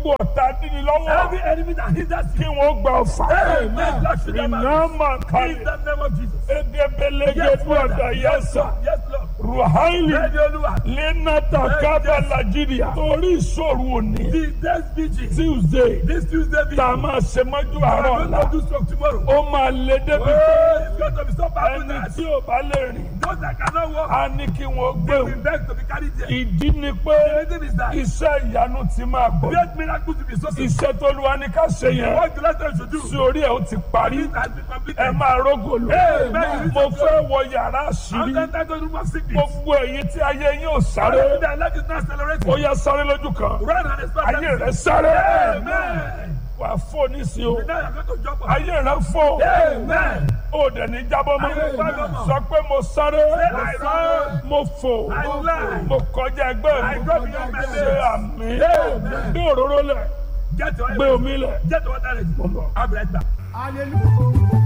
gbogbo ọ̀tá dídí lọ́wọ́ Every enemy that hinders kí you. wọ́n gba ọ̀fà. Amen. Lord, shoot them out. iná máa In kalẹ̀ the name of Jesus. edebelege Yes, dúọ̀dà Father. Yes, yẹsà Lord. Yes, Lord. ruhaili Ready, Olúwa. lenata kaba nigeria torí ìṣòro òní The next vigil. tuesday This Tuesday vigil. tá a máa ṣe mọ́jú I'm àárọ̀ going ọ̀la to do stroke tomorrow. ó máa lé débi pé Oh, it's going to be so bad ẹni tonight. tí ò bá lè rìn Those that cannot walk, á ní kí wọ́n gbé they will òun. beg to be carried there. ìdí ni pé The reason is that iṣẹ́ ìyanu ti máa gbọ́ great miracles will be so simple. iṣẹ́ tó lu wa ní ká ṣe yẹn What the last time should do? sí orí ẹ̀ ó ti parí It has been completed. ẹ máa rógò lò Amen. mo fẹ́ wọ yàrá I'm àṣírí entered the room of sickness. gbogbo èyí tí ayé yín ò sáré Their life is not accelerating. ó yá sáré lójú kan Run and expect ayé rẹ them. sáré Amen. wà á fò nísìnyí o Now you're going to jump up. ayé rẹ fò Amen. ó dẹ̀ ní jábọ́ mọ́ Amen. sọ pé mo sáré I run. mo fò I fly. mo kọjá ẹgbẹ́ I mi go beyond my ṣe limits. àmì Amen. gbé òróró lẹ̀ Get your gbé omi lẹ̀. Get your water ready. Mo ń bọ̀. I'll be right back. Hallelujah.